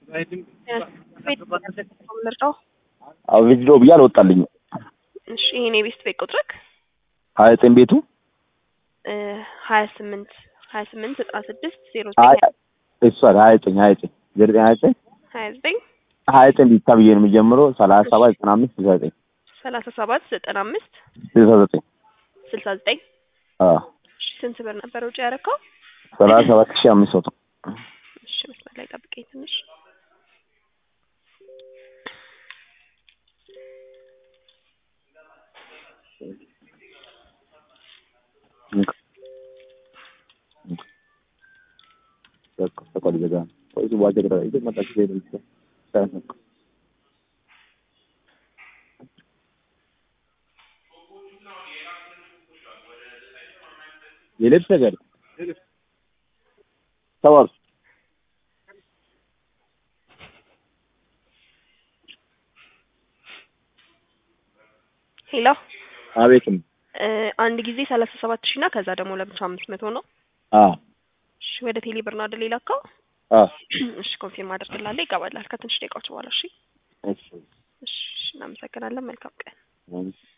ምርጫው አዎ ቪዲዮ ብዬ አልወጣልኝም። እሺ ይሄን የቤስት ቤት ቁጥርክ ሀያ ዘጠኝ ቤቱ ሀያ ስምንት ሀያ ስምንት ዘጠና ስድስት ዜሮ አይ ዘጠኝ እሷ ሀያ ዘጠኝ ሀያ ዘጠኝ ዜሮ ዘጠኝ ሀያ ዘጠኝ ሀያ ዘጠኝ ሀያ ዘጠኝ ቢታ ብዬ ነው የሚጀምረው ሰላሳ ሰባት ዘጠና አምስት ስልሳ ዘጠኝ ሰላሳ ሰባት ዘጠና አምስት ስልሳ ዘጠኝ ስልሳ ዘጠኝ አዎ እሺ ስንት ብር ነበር ውጭ ያደረከው? ሰላሳ ሰባት ሺህ አምስት መቶ እሺ መስመር ላይ ጠብቀኝ ትንሽ ተቆል ዘጋ ወይስ ዋጀ ግራ ይዘ መጣች ሄደ ይችላል የልብስ ነገር ተዋል ሄሎ አቤትም እ አንድ ጊዜ ሰላሳ ሰባት ሺህ እና ከዛ ደግሞ ለብቻ አምስት መቶ ነው። አ እሺ ወደ ቴሌ ብር ነው አይደል የላከው? አ እሺ ኮንፊርም አደርግልሃለሁ። ይገባላል ከትንሽ ደቂቃዎች በኋላ። እሺ እሺ እሺ እናመሰግናለን። መልካም ቀን። እሺ